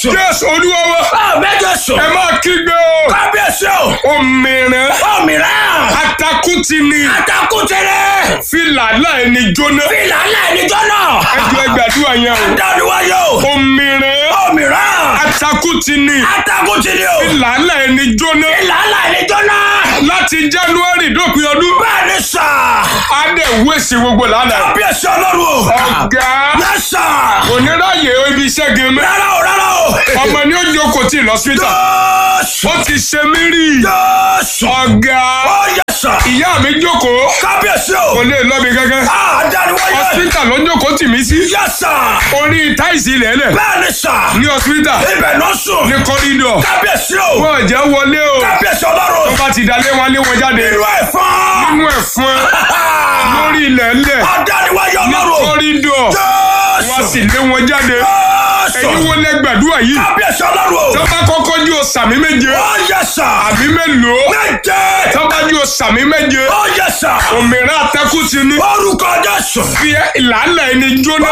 Jésù. jésù olúwa wa Àmì Jésù. ẹ máa kígbe o Kábíyèsí o. òmìnira Òmìrán. atakuti ni Atakùtẹ̀rẹ̀. fìlà láì ní jóná Fìlà ńlá ẹnìjọ́ náà. ẹjọ ẹgbàdúrà yẹn o Dániwáyé o. òmìnira Òmìrán. atakuti ni Atakùtẹ̀rẹ̀ o. fìlà láì ní jóná Fìlà ńlá ẹnìjọ́ náà. láti january dópin ọdún Bẹ́ẹ̀ni sà. adé wéṣì gbogbo lánàá Kábíyèsí ọlọ́run o. ọ̀gá Yes sà. oníráyè ibi iṣẹ́ gẹ̀mẹ́ Rárá o rárá o. ọmọ ní ó jókòó tí lọ́sítà Jésù. ó ti ṣe mí rí Jésù. ọ̀gá Ó yẹ sà. ìyá mi jókòó Kábíyèsí kò o. lè lọ mi gángan Ah, Dániwáyé. hospital ló jókòó tì mí sí Yes sà. orí táìsì ilẹ̀ẹ́lẹ̀ Bẹ́ẹ̀ni sà. ní hospital Ibẹ̀ náà sùn. ní kọ́rídọ̀ Kábíyèsí o. wọ́n jẹ́ wọlé o Kábíyèsí ọlọ́run. tó bá ti dalé wọn lé wọn jáde Irú ẹ̀fọn. nínú ẹ̀fọn lórí ilẹ̀ẹ́lẹ̀ Adániwáyé ọlọ́run. kọ́rídọ̀ wọ́n Jésù. sì lé wọn jáde Jésù. ẹ̀yin wo lẹ gbàdúrà yìí Kábíyèsí ọlọ́run. tó bá kọ́kọ́ jú o sàmì méje Ó yẹ sà. àbí mélòó Méje. tó bá jú o sàmì méje Ó yẹ sà. òmìnira atẹ́kùn ti ní Orúkọ Jésù. fi ìlànà ẹni jóná